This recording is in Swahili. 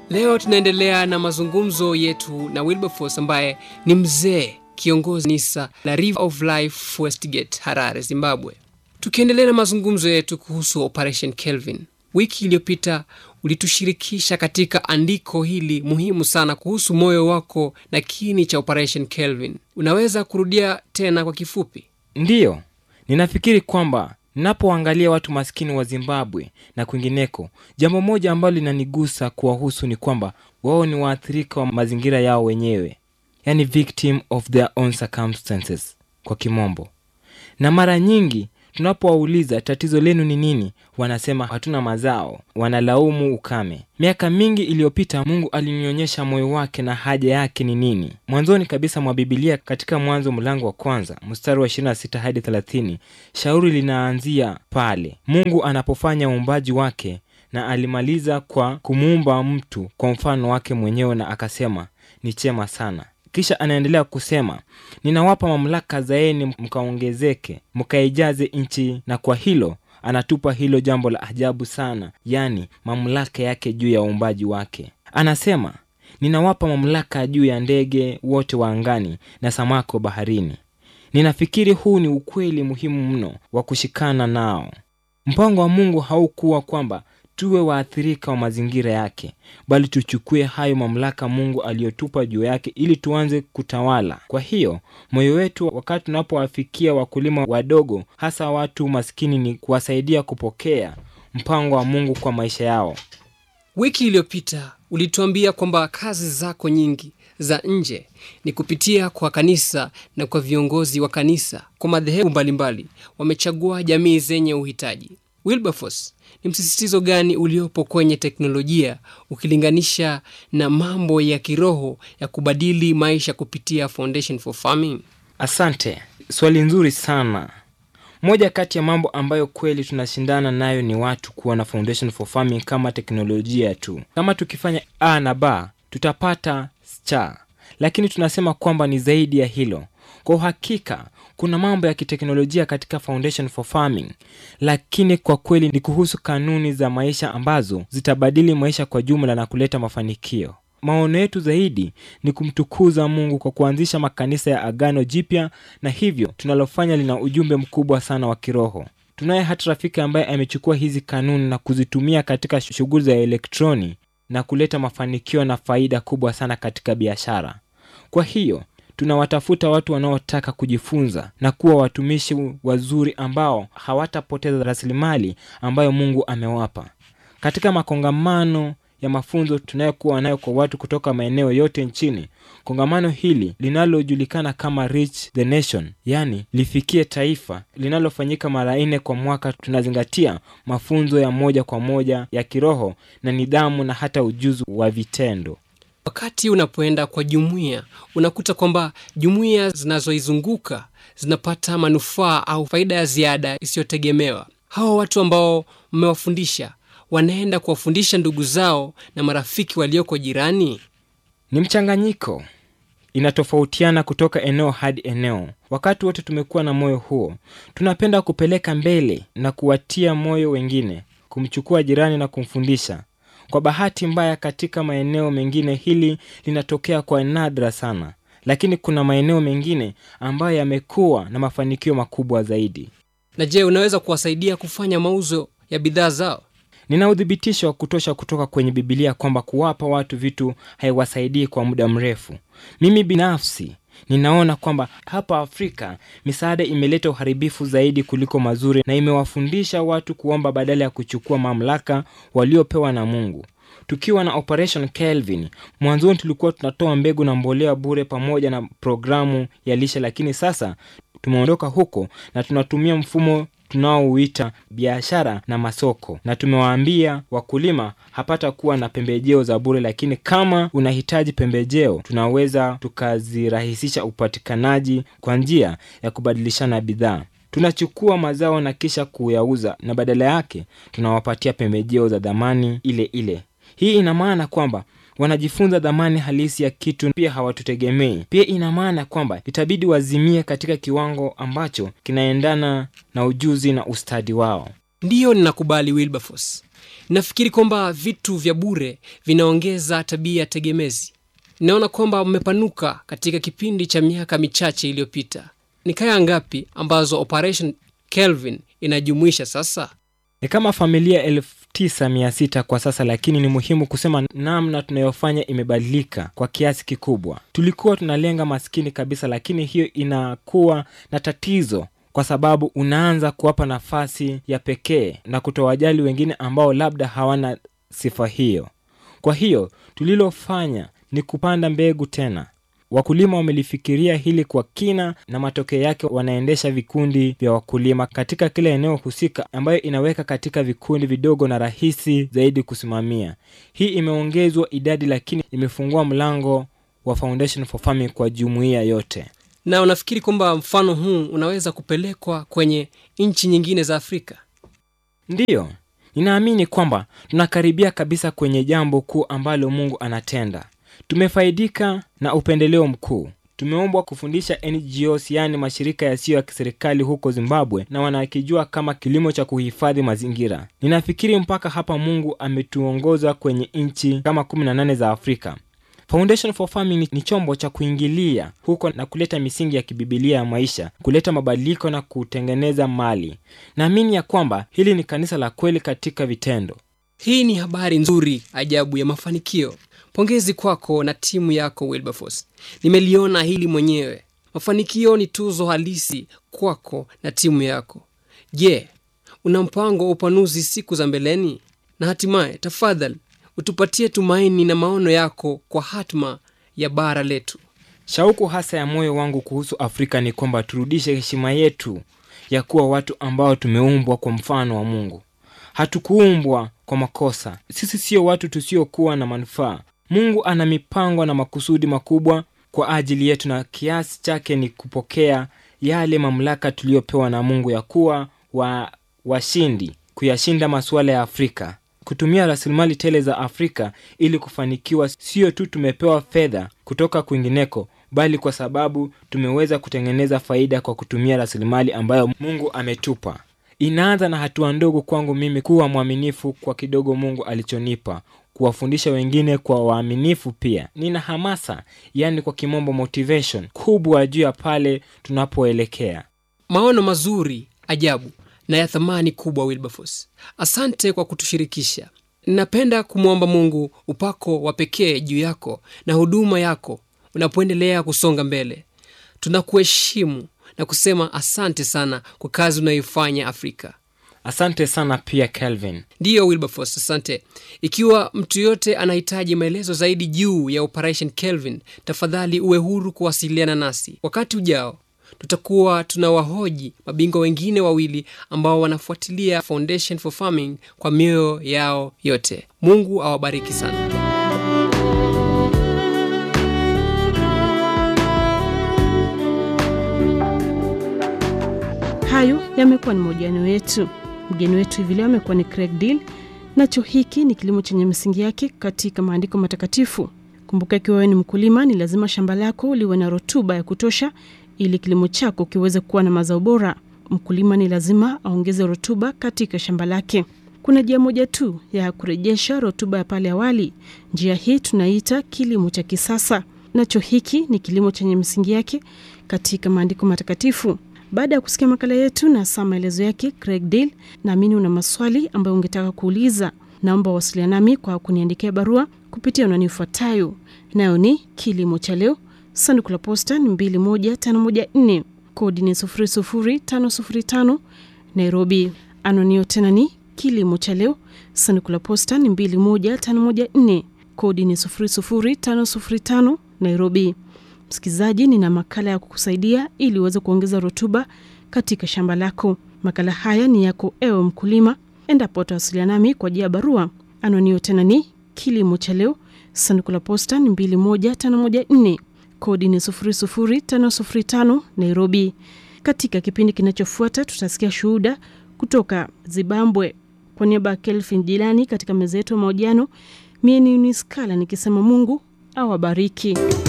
Leo tunaendelea na mazungumzo yetu na Wilberforce ambaye ni mzee kiongozi nisa la River of Life Westgate, Harare, Zimbabwe. Tukiendelea na mazungumzo yetu kuhusu Operation Kelvin, wiki iliyopita ulitushirikisha katika andiko hili muhimu sana kuhusu moyo wako na kiini cha Operation Kelvin. Unaweza kurudia tena kwa kifupi? Ndiyo, ninafikiri kwamba ninapoangalia watu maskini wa Zimbabwe na kwingineko, jambo moja ambalo linanigusa kuwahusu ni kwamba wao ni waathirika wa mazingira yao wenyewe, yani victim of their own circumstances kwa kimombo. Na mara nyingi tunapowauliza tatizo lenu ni nini, wanasema hatuna mazao, wanalaumu ukame. Miaka mingi iliyopita, Mungu alinionyesha moyo wake na haja yake ni nini. Mwanzoni kabisa mwa Bibilia, katika Mwanzo mlango wa kwanza mstari wa 26 hadi 30, shauri linaanzia pale Mungu anapofanya uumbaji wake, na alimaliza kwa kumuumba mtu kwa mfano wake mwenyewe, na akasema ni chema sana. Kisha anaendelea kusema, ninawapa mamlaka, zaeni mkaongezeke, mkaijaze nchi. Na kwa hilo anatupa hilo jambo la ajabu sana, yani mamlaka yake juu ya uumbaji wake. Anasema, ninawapa mamlaka juu ya ndege wote wa angani na samaki wa baharini. Ninafikiri huu ni ukweli muhimu mno wa kushikana nao. Mpango wa Mungu haukuwa kwamba tuwe waathirika wa mazingira yake, bali tuchukue hayo mamlaka Mungu aliyotupa juu yake ili tuanze kutawala. Kwa hiyo moyo wetu wakati tunapowafikia wakulima wadogo, hasa watu maskini, ni kuwasaidia kupokea mpango wa Mungu kwa maisha yao. Wiki iliyopita ulituambia kwamba kazi zako nyingi za nje ni kupitia kwa kanisa na kwa viongozi wa kanisa kwa madhehebu mbalimbali wamechagua jamii zenye uhitaji. Wilberforce, ni msisitizo gani uliopo kwenye teknolojia ukilinganisha na mambo ya kiroho ya kubadili maisha kupitia Foundation for Farming? Asante, swali nzuri sana. Moja kati ya mambo ambayo kweli tunashindana nayo ni watu kuwa na Foundation for Farming kama teknolojia tu. Kama tukifanya a na b tutapata cha, lakini tunasema kwamba ni zaidi ya hilo. Kwa uhakika kuna mambo ya kiteknolojia katika Foundation for Farming, lakini kwa kweli ni kuhusu kanuni za maisha ambazo zitabadili maisha kwa jumla na kuleta mafanikio. Maono yetu zaidi ni kumtukuza Mungu kwa kuanzisha makanisa ya Agano Jipya, na hivyo tunalofanya lina ujumbe mkubwa sana wa kiroho. Tunaye hata rafiki ambaye amechukua hizi kanuni na kuzitumia katika shughuli za elektroni na kuleta mafanikio na faida kubwa sana katika biashara. Kwa hiyo tunawatafuta watu wanaotaka kujifunza na kuwa watumishi wazuri ambao hawatapoteza rasilimali ambayo Mungu amewapa. Katika makongamano ya mafunzo tunayokuwa nayo kwa watu kutoka maeneo yote nchini, kongamano hili linalojulikana kama Reach the Nation, yani lifikie taifa, linalofanyika mara nne kwa mwaka, tunazingatia mafunzo ya moja kwa moja ya kiroho na nidhamu na hata ujuzi wa vitendo. Wakati unapoenda kwa jumuiya, unakuta kwamba jumuiya zinazoizunguka zinapata manufaa au faida ya ziada isiyotegemewa. Hawa watu ambao mmewafundisha wanaenda kuwafundisha ndugu zao na marafiki walioko jirani. Ni mchanganyiko, inatofautiana kutoka eneo hadi eneo. Wakati wote tumekuwa na moyo huo, tunapenda kupeleka mbele na kuwatia moyo wengine, kumchukua jirani na kumfundisha. Kwa bahati mbaya, katika maeneo mengine hili linatokea kwa nadra sana, lakini kuna maeneo mengine ambayo yamekuwa na mafanikio makubwa zaidi. Na je, unaweza kuwasaidia kufanya mauzo ya bidhaa zao? Nina uthibitisho wa kutosha kutoka kwenye Bibilia kwamba kuwapa watu vitu haiwasaidii kwa muda mrefu. Mimi binafsi ninaona kwamba hapa Afrika misaada imeleta uharibifu zaidi kuliko mazuri, na imewafundisha watu kuomba badala ya kuchukua mamlaka waliopewa na Mungu. Tukiwa na Operation Kelvin, mwanzoni tulikuwa tunatoa mbegu na mbolea bure pamoja na programu ya lishe, lakini sasa tumeondoka huko na tunatumia mfumo tunaouita biashara na masoko, na tumewaambia wakulima hapata kuwa na pembejeo za bure, lakini kama unahitaji pembejeo, tunaweza tukazirahisisha upatikanaji kwa njia ya kubadilishana bidhaa. Tunachukua mazao na kisha kuyauza, na badala yake tunawapatia pembejeo za dhamani ile ile. Hii ina maana kwamba wanajifunza dhamani halisi ya kitu, pia hawatutegemei. Pia ina maana kwamba itabidi wazimie katika kiwango ambacho kinaendana na ujuzi na ustadi wao. Ndiyo, ninakubali Wilberforce. nafikiri kwamba vitu vya bure vinaongeza tabia tegemezi. Naona kwamba mmepanuka katika kipindi cha miaka michache iliyopita. Ni kaya ngapi ambazo Operation Kelvin inajumuisha sasa? Ni kama familia elfu tisa mia sita kwa sasa, lakini ni muhimu kusema namna tunayofanya imebadilika kwa kiasi kikubwa. Tulikuwa tunalenga maskini kabisa, lakini hiyo inakuwa na tatizo kwa sababu unaanza kuwapa nafasi ya pekee na kutowajali wengine ambao labda hawana sifa hiyo. Kwa hiyo tulilofanya ni kupanda mbegu tena. Wakulima wamelifikiria hili kwa kina, na matokeo yake wanaendesha vikundi vya wakulima katika kila eneo husika, ambayo inaweka katika vikundi vidogo na rahisi zaidi kusimamia. Hii imeongezwa idadi, lakini imefungua mlango wa Foundation for Farming kwa jumuiya yote. Na unafikiri kwamba mfano huu unaweza kupelekwa kwenye nchi nyingine za Afrika? Ndiyo, ninaamini kwamba tunakaribia kabisa kwenye jambo kuu ambalo Mungu anatenda. Tumefaidika na upendeleo mkuu. Tumeombwa kufundisha NGOs, yaani mashirika yasiyo ya kiserikali huko Zimbabwe, na wanakijua kama kilimo cha kuhifadhi mazingira. Ninafikiri mpaka hapa Mungu ametuongoza kwenye nchi kama 18 za Afrika. Foundation for Farming ni chombo cha kuingilia huko na kuleta misingi ya kibibilia ya maisha, kuleta mabadiliko na kutengeneza mali. Naamini ya kwamba hili ni kanisa la kweli katika vitendo. Hii ni habari nzuri ajabu ya mafanikio. Pongezi kwako na timu yako Wilberforce. Nimeliona hili mwenyewe. Mafanikio ni tuzo halisi kwako na timu yako. Je, una mpango wa upanuzi siku za mbeleni? Na hatimaye, tafadhali utupatie tumaini na maono yako kwa hatma ya bara letu. Shauku hasa ya moyo wangu kuhusu Afrika ni kwamba turudishe heshima yetu ya kuwa watu ambao tumeumbwa kwa mfano wa Mungu. Hatukuumbwa kwa makosa. Sisi sio watu tusiokuwa na manufaa. Mungu ana mipango na makusudi makubwa kwa ajili yetu, na kiasi chake ni kupokea yale mamlaka tuliyopewa na Mungu ya kuwa wa washindi, kuyashinda masuala ya Afrika, kutumia rasilimali tele za Afrika ili kufanikiwa. Sio tu tumepewa fedha kutoka kwingineko, bali kwa sababu tumeweza kutengeneza faida kwa kutumia rasilimali ambayo Mungu ametupa. Inaanza na hatua ndogo kwangu mimi kuwa mwaminifu kwa kidogo Mungu alichonipa, kuwafundisha wengine kwa waaminifu pia. Nina hamasa, yaani kwa kimombo motivation kubwa juu ya pale tunapoelekea. Maono mazuri ajabu na ya thamani kubwa, Wilberforce. Asante kwa kutushirikisha. Ninapenda kumwomba Mungu upako wa pekee juu yako na huduma yako unapoendelea kusonga mbele. Tunakuheshimu na kusema asante sana kwa kazi unayoifanya Afrika. Asante sana pia Kelvin. Ndiyo Wilberforce, asante. Ikiwa mtu yote anahitaji maelezo zaidi juu ya Operation Kelvin, tafadhali uwe huru kuwasiliana nasi. Wakati ujao tutakuwa tunawahoji mabingwa wengine wawili ambao wanafuatilia Foundation for Farming kwa mioyo yao yote. Mungu awabariki sana. Hayo yamekuwa ni mahojiano yetu. Mgeni wetu hivi leo amekuwa ni Craig Deal. Nacho hiki ni kilimo chenye misingi yake katika maandiko matakatifu. Kumbuka, ikiwa wewe ni mkulima, ni lazima shamba lako liwe na rutuba ya kutosha ili kilimo chako kiweze kuwa na mazao bora. Mkulima ni lazima aongeze rutuba katika shamba lake. Kuna njia moja tu ya kurejesha rutuba ya pale awali. Njia hii tunaita kilimo cha kisasa. Nacho hiki ni kilimo chenye misingi yake katika maandiko matakatifu. Baada ya kusikia makala yetu na saa maelezo yake Craig Deal, naamini una maswali ambayo ungetaka kuuliza. Naomba wasiliana nami kwa kuniandikia barua kupitia anwani ifuatayo, nayo ni kilimo cha leo, sanduku la posta ni 21514 kodi ni 00505 Nairobi. Anwani hiyo tena ni kilimo cha leo, sanduku la posta ni 21514 kodi ni 00505 Nairobi. Msikilizaji, nina makala ya kukusaidia ili uweze kuongeza rutuba katika shamba lako. Makala haya ni yako ewe mkulima, endapo utawasiliana nami kwa njia ya barua. Anwani hiyo tena ni kilimo cha leo, sanduku la posta ni 21514 kodi ni 00505 Nairobi. Katika kipindi kinachofuata tutasikia shuhuda kutoka Zimbabwe. Kwa niaba ya Kelvin Jilani katika meza yetu ya mahojiano, mie ni Uniskala nikisema Mungu awabariki.